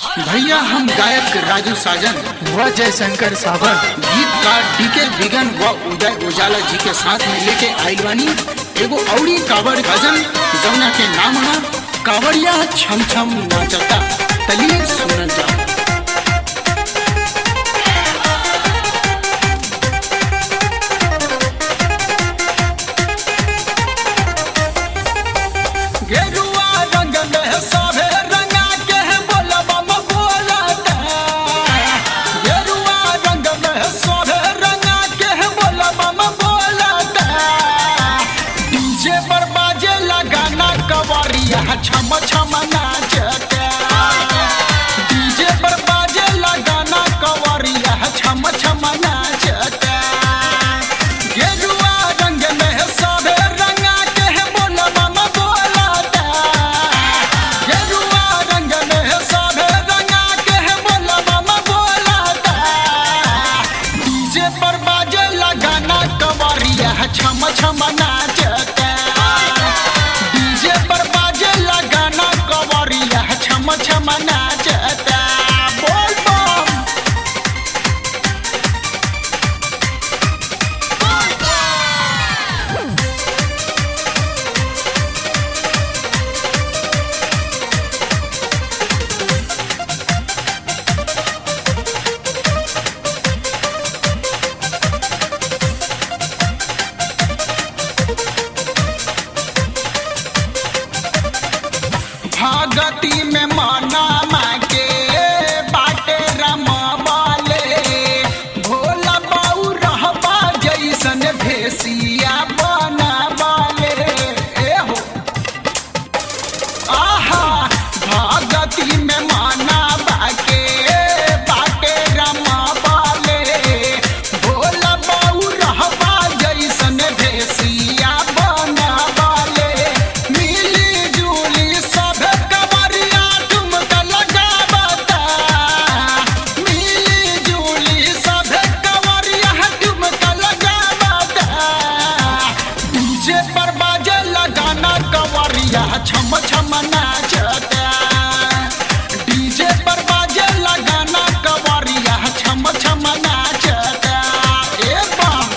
भैया हम गायक राजू साजन व जयशंकर सावन गीतकार डीके बिगन व उदय उजाला जी के साथ में लेके आइल बानी एगो औरी कावड़ भजन जौना के नाम है कावड़िया छम छम नाचता तलिए सुनल जा गेरुआ रंग में सभे रंगा के बोलबा म बोलता गेरुआ रंग में सभे रंगा के बोलबा म बोलता डीजे पर बाजे लगाना कवरिया छम छम नाचता डीजे पर बाजे लगाना कवरिया छम छम नाचता गेरुआ रंग में सभे रंगा के बोलबा म बोलता गेरुआ रंग में सभे रंगा के बोलबा म बोलता डीजे पर बाजे लगाना कवरिया छम छम नाचता डीजे पर बाजे लगाना कवरिया छम छम नाचता बोल बम भागती में माना माँ के बाटे रमावाले भोला बाऊ रहबा जैसन भेसिया बनावाले ए हो आहा भागती में माना बाके बाटे रमावाले भोला बाऊ रहबा जैसन भेसिया बनावाले मिली जुली सब कवरिया ठुमका लगावता मिली जुली सब कवरिया ठुमका लगावता डीजे पर बाजे लगाना कवरिया छम छम नाचता डीजे पर बाजे लगाना कवरिया छम छम नाचता ए बम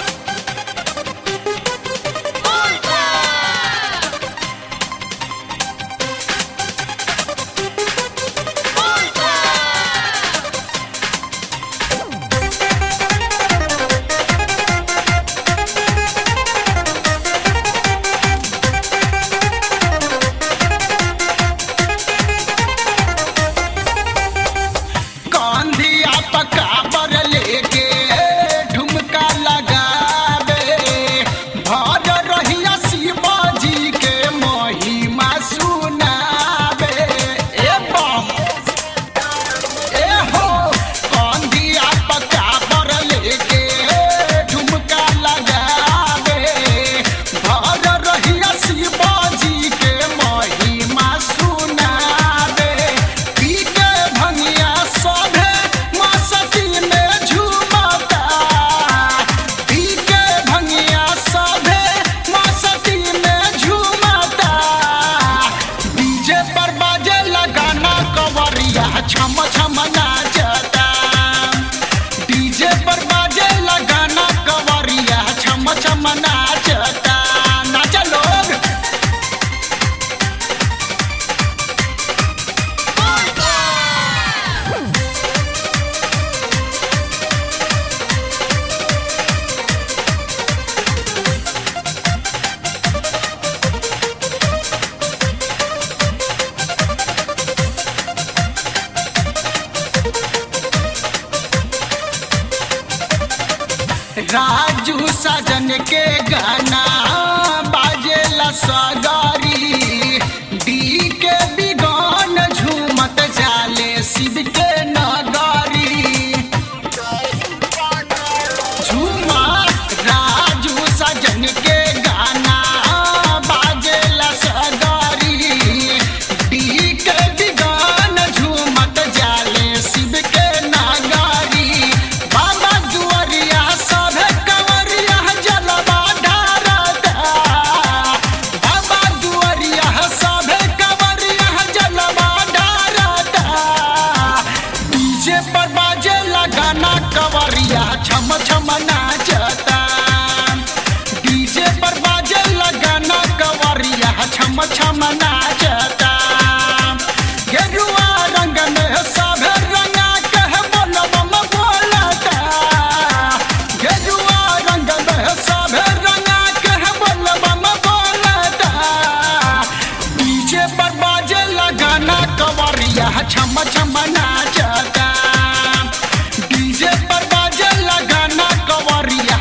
कांधिया पका पर लेके ठुमका लगावे भर रहिया शिवाजी के महिमा सुनावे ए बम ए हो कांधिया पका पर लेके ठुमका लगावे भर रहिया शिवाजी के महिमा सुनावे पी के भंगिया सभे मस्ती में झूमता पी के भंगिया सभे मस्ती में झूमता डीजे पर बाजे लगाना कवरिया छम छम नाचता डीजे पर बाजे लगाना कवरिया छम छम नाचता नाच लोग राजू सजन के गाना बाजेला सगारी डी के बिगान झूमत जाले शिव के नगारी झूमा राजू सजन के गाना बाजेला सगारी डी के बिगान झूमत जाले शिव के नगारी बाबा दुआरिया सब कंवरिया जलवा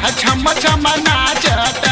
छम छम नाचता